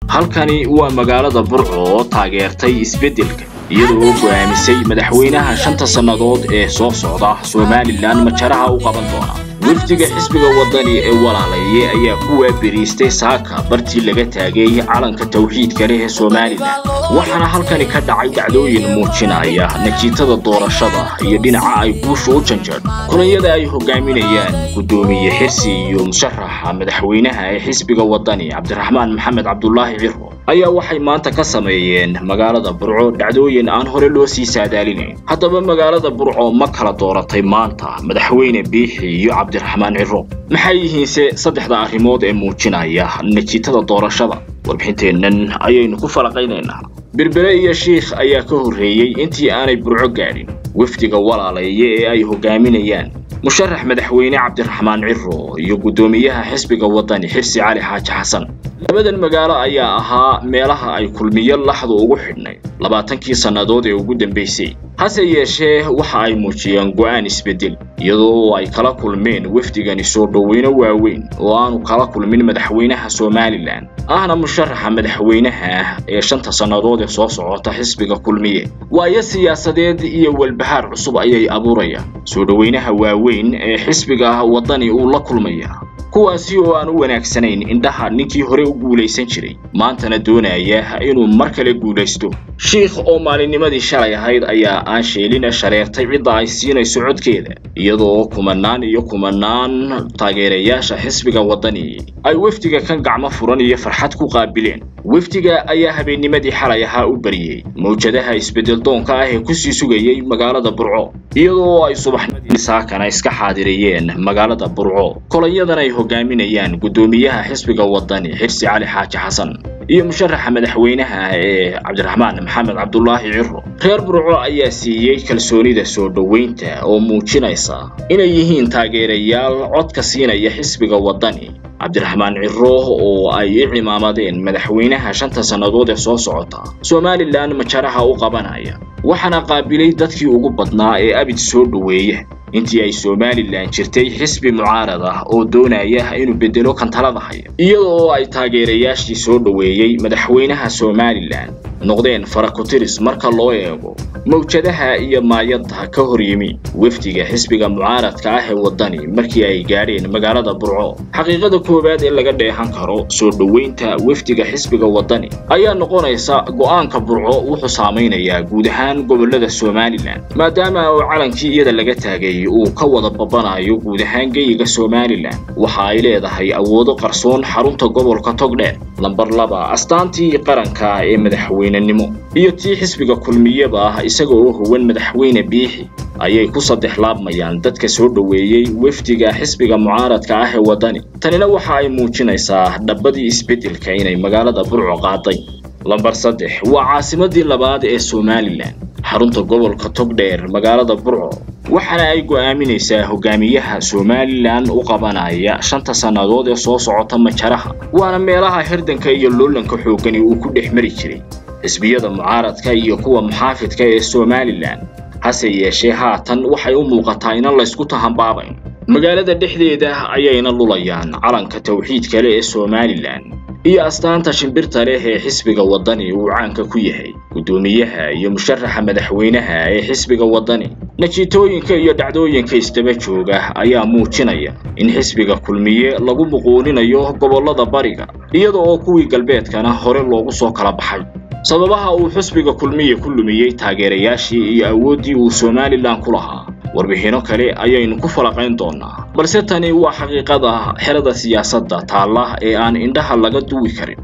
halkani waa magaalada burco oo taageertay isbeddelka iyadoo go'aamisay madaxweynaha shanta sannadood ee soo socda somalilan majaraha u qaban doona wafdiga xisbiga waddani ee walaalaye ayaa ku waaberiistay saaka bartii laga taagay calanka tawxiidka leh ee somalilan waxaana halkani ka dhacay dhacdooyin muujinaya natiijada doorashada iyo dhinaca ay guusha u janjeedho kulanyada ay hogaaminayaan guddoomiye xirsi iyo musharaxa madaxweynaha ee xisbiga waddani cabdiraxmaan maxamed cabdulaahi ciro ayaa waxay maanta ka sameeyeen magaalada burco dhacdooyin aan hore loo sii saadaalinayn haddaba magaalada burco ma kala dooratay maanta madaxweyne biixi iyo cabdiraxmaan ciro maxay yihiinse saddexda arrimood ee muujinaya natiijada doorashada warbixinteennan ayaynu ku falaqaynaynaa berbere iyo shiikh ayaa ka horreeyey intii aanay burco gaadhin wafdiga walaalaye ee ay hogaaminayaan musharax madaxweyne cabdiraxmaan ciro iyo guddoomiyaha xisbiga waddani xirsi cali xaaji xasan labadan magaalo ayaa ahaa meelaha ay kulmiyo laxdu ugu xidhnay labaatankii sannadood ee ugu dambaysay hase yeeshee waxa ay muujiyeen go'aan isbeddel iyadoo ay kala kulmeen wafdigani soo dhoweyno waaweyn oo aanu kala kulmin madaxweynaha somalilan ahna musharaxa madaxweynaha ee shanta sannadood ee soo socota xisbiga kulmiye waayo siyaasadeed iyo walbahaar cusub ayay abuurayaan soo dhoweynaha waaweyn ee xisbiga waddani uu la kulmaya kuwaasi oo aan u wanaagsanayn indhaha ninkii hore u guulaysan jiray maantana doonaya inuu mar kale guulaysto shiikh oo maalinnimadii shalay ahayd ayaa aan sheelina shareertay cidda ay siinayso codkeeda iyadoo kumanaan iyo kumanaan taageerayaasha xisbiga waddani ay wafdiga kan gacmo furan iyo farxad ku qaabileen wafdiga ayaa habeennimadii xalay ahaa u bariyey mawjadaha isbeddeldoonka ah ee kusii sugayay magaalada burco iyadoo ay subaxnimadii saakana iska xaadirayeen magaalada burco kolanyadan ay hogaaminayaan guddoomiyaha xisbiga waddani xirsi cali xaaji xasan iyo musharaxa madaxweynaha ee cabdiraxmaan maxamed cabdulaahi ciro reer burco ayaa siiyey kalsoonida soo dhoweynta oo muujinaysa inay yihiin taageerayaal codka siinaya xisbiga waddani cabdiraxmaan ciro oo ay i cimaamadeen madaxweynaha shanta sannadood ee soo socota somalilan majaraha u qabanaya waxaana qaabilay dadkii ugu badnaa ee abid soo dhoweeya intii ay somalilan jirtay xisbi mucaarad ah oo doonaya inuu beddelo kantalada haya iyadoo ay taageerayaashii soo dhoweeyey madaxweynaha somalilan noqdeen farakutiris marka loo eego mawjadaha iyo maayadda ka hor yimi wafdiga xisbiga mucaaradka ah ee waddani markii ay gaadheen magaalada burco xaqiiqada koowaad ee laga dheehan karo soo dhoweynta wafdiga xisbiga waddani ayaa noqonaysa go'aanka burco wuxuu saamaynayaa guud ahaan gobollada somalilan maadaama uu calankii iyada laga taagay uu ka wada babanayo guud ahaan geyiga somalilan waxa ay leedahay awoodo qarsoon xarunta gobolka togdheer lambar laba astaantii qaranka ee madaxweynenimo iyo tii xisbiga kulmiyaba ah isaga oo huwan madaxweyne biixi ayay ku saddex laabmayaan dadka soo dhoweeyey wafdiga xisbiga mucaaradka ah ee waddani tanina waxa ay muujinaysaa dhabbadii isbeddelka inay magaalada burco qaaday lambar saddex waa caasimadii labaad ee somalilan xarunta gobolka togdheer magaalada burco waxaana ay go'aaminaysaa hogaamiyaha somalilan u qabanaya shanta sannadood ee soo socota majaraha waana meelaha hirdanka iyo loolanka xooggani uu ku dhex mari jiray xisbiyada mucaaradka iyo kuwa muxaafidka ee somalilan hase yeeshee haatan waxay u muuqataa inan laysku tahanbaabayn magaalada dhexdeeda ayayna lulayaan calanka tawxiidka leh ee somalilan iyo astaanta shimbirta leh ee xisbiga waddani uu caanka ku yahay guddoomiyaha iyo musharaxa madaxweynaha ee xisbiga waddani natiitooyinka iyo dhacdooyinka isdaba jooga ayaa muujinaya in xisbiga kulmiye lagu muquuninayo gobollada bariga iyada oo kuwii galbeedkana hore loogu soo kala baxay sababaha uu xisbiga kulmiye ku lumiyey taageerayaashii iyo awooddii uu somalilan ku lahaa warbixinno kale ayaynu ku falaqayn doonaa balse tani waa xaqiiqada xerada siyaasadda taalla ee aan indhaha laga duwi karin